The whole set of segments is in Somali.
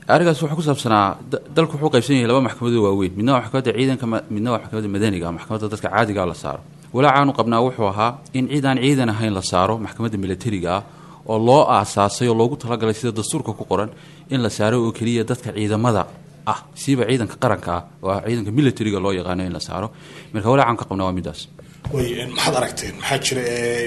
arrinkaas wuxuu ku saabsanaa dalku wuxuu qaybsan yahay laba maxkamadoo waaweyn midna waa maxkamadda ciidanka midna waa maxkamadda madaniga maxkamadda dadka caadigaa la saaro walaacaanu qabnaa wuxuu ahaa in cid aan ciidan ahayn la saaro maxkamadda milatariga ah oo loo aasaasay oo loogu talagalay sida dastuurka ku qoran in la saaro oo keliya dadka ciidamada ah siiba ciidanka qaranka ah oo ah ciidanka militariga loo yaqaano in la saaro marka walaacan ka qabnaa waa midaas way maxaad aragteen maxaa jira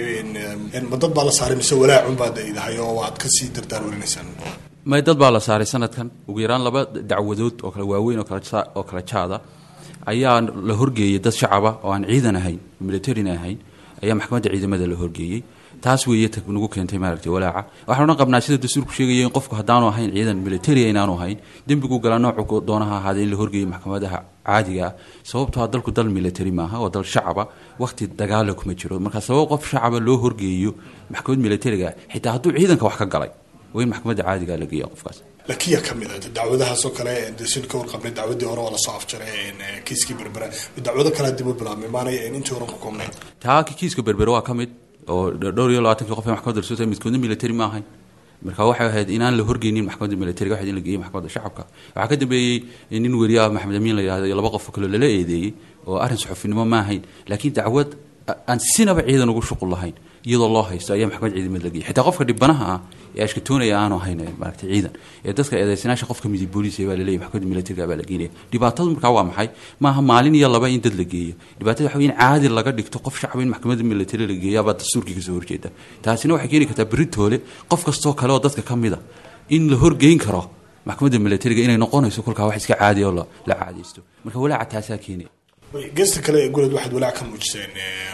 ma dad baa la saaray mise walaacun baad idahay oo waad kasii dardaar warinaysaan may dad baa la saaray sanadkan ugu yaraan laba dacwadood oo kale waaweyn oo kale jaada ayaa la horgeeyey dad shacaba oo aan ciidan ahayn militarina ahayn ayaa maxkamadda ciidamada la horgeeyey taas weeye ta nagu keentay maaragtay walaaca waxaan odhan qabnaa sida dastuurku sheegaya in qofku haddaanu ahayn ciidan militaria inaanu ahayn dembigu galaa noocu doonaha ahaadee in la horgeeyo maxkamadaha caadiga ah sababtoo dalku dal military maaha waa dal shacaba wakhti dagaala kuma jiro marka sabab qof shacaba loo horgeeyo maxkamad militariga xitaa hadduu ciidanka wax ka galay waa in maxkamadda caadiga la geeya qofkaas lakiya ka mid a dacwadahaasoo kale sin ka warqabnay dacwadii hore waa lasoo afjaray kiiskii berbera dacwado kalea dib u bilaabmay maanay intii horan ku koobnayn taa kiiska berbere waa ka mid oo dhowr iyo labaatankii qof ee maxkamadda lasoo midkoodna military ma ahayn marka waxay ahayd inaan la horgeynin maxkamadda militariga waxayd in la geeyey maxkamadda shacabka waxaa ka dambeeyey nin weriyaha maxamed amiin la yihahdo iyo laba qof kaloo lala eedeeyey oo arrin saxufinimo ma ahayn laakiin dacwad aan sinaba ciidan ugu shuqul lahayn iyadoo loo haysto ayaa maxkamad ciidamad la geeyey xitaa qofka dhibanaha ah ee ashkatoonaya aanu ahayn maaragtay ciidan ee dadka eedeysanaasha qofka midib booliisa baa laleeyahy maxkamadda militariga baa la geenaya dhibaatadu markaa waa maxay maaha maalin iyo laba in dad la geeyo dhibaatada waxa wey in caadi laga dhigto qof shacab in maxkamadda militari la geeya baa dastuurkii kasoo horjeeda taasina waxay keeni kartaa beritoole qof kastoo kale oo dadka ka mid a in la horgeyn karo maxkamadda militariga inay noqonayso kolkaa wax iska caadiya oo la caadaysto marka walaaca taasaa keenaya geesta kale ee goled waxaad walaac ka muujiseen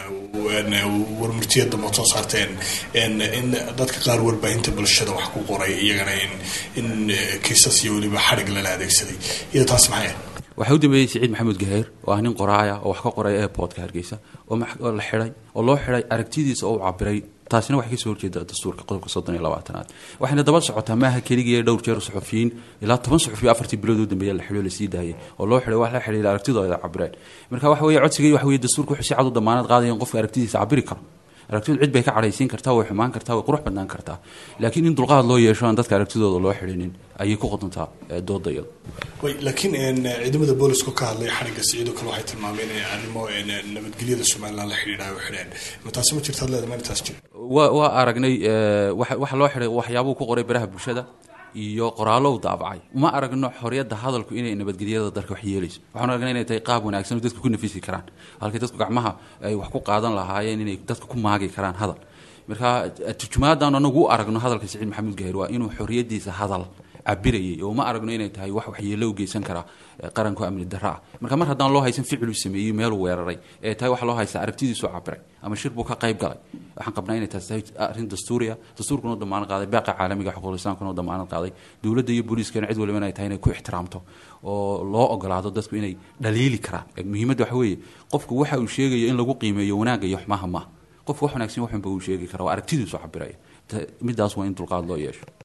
warmurtiyada maad soo saarteen in dadka qaar warbaahinta bulshada wax ku qoray iyagana in kiisas iyo weliba xadhig lala adeegsaday iyo taas maxay waxaa u dambeeyey siciid maxamuud gaheer oo ah nin qoraaya oo wax ka qoray airportka hargeysa oo la xidhay oo loo xidhay aragtidiisa oo u cabiray taasina waxay kasoo horjeeda dastuurka qodobka soddon iyo labaatanaad waxayna daba socotaa maaha keligii dhowr jeer suxufiyiin ilaa toban suxufiyo afartii bilood u dambeeya la xidho lasii daayay oo loo xidhay wax la xidhiira aragtidooda cabireen marka waxa weeye codsigii waxa weye dastuurka wuxuu si cad u damaanad qaadaya in qofka aragtidiisa cabiri karo aragtidu cid bay ka cadhaysiin kartaa way xumaan kartaa way qurux badnaan kartaa laakiin in dulqaad loo yeesho aan dadka aragtidooda loo xidhinin ayay ku qodontaa dooda iyada way laakiin ciidamada boolisku ka hadlay xarigga siciidoo kale waxay tilmaameen in arrimo nabadgelyada somaliland la xidhiidhayo u xidheen ma taasi ma jirta ad leeda mana taas jira wa waa aragnay waxa loo xidhay waxyaabuu ku qoray baraha bulshada iyo qoraallo u daabacay uma aragno xoriyadda hadalku inay nabadgelyada dalka wax yeelayso waxaan aragnay inay tahay qaab wanaagsan oo dadku ku nafisi karaan halkii dadku gacmaha ay wax ku qaadan lahaayeen inay dadka ku maagi karaan hadal marka turjumaadan anagu u aragno hadalka siciid maxamuud gaheer waa inuu xoriyadiisa hadal cabirayay oo ma aragno inay tahay wax waxyeello u geysan kara qaranku amni darra ah marka mar haddaan loo haysan ficiluu sameeyey meeluu weeraray ee tahay waxa loo haysta aragtidiisu cabiray ama shir buu ka qayb galay waxaan qabnaa inay taas tahay arrin dastuuriya dastuurkuna u damaanad qaaday baaqa caalamiga xuquuqul islaamkuna u damaanad qaaday dowladda iyo booliiskana cid waliba inay tahay inay ku ixtiraamto oo loo ogolaado dadku inay dhaliili karaan muhiimadda waxa weeye qofku waxa uu sheegayo in lagu qiimeeyo wanaagga iyo xumaha maaha qofku wax wanaagsan waxunba uu sheegi kara waa aragtidiisu cabiraya midaas waa in dulqaad loo yeesho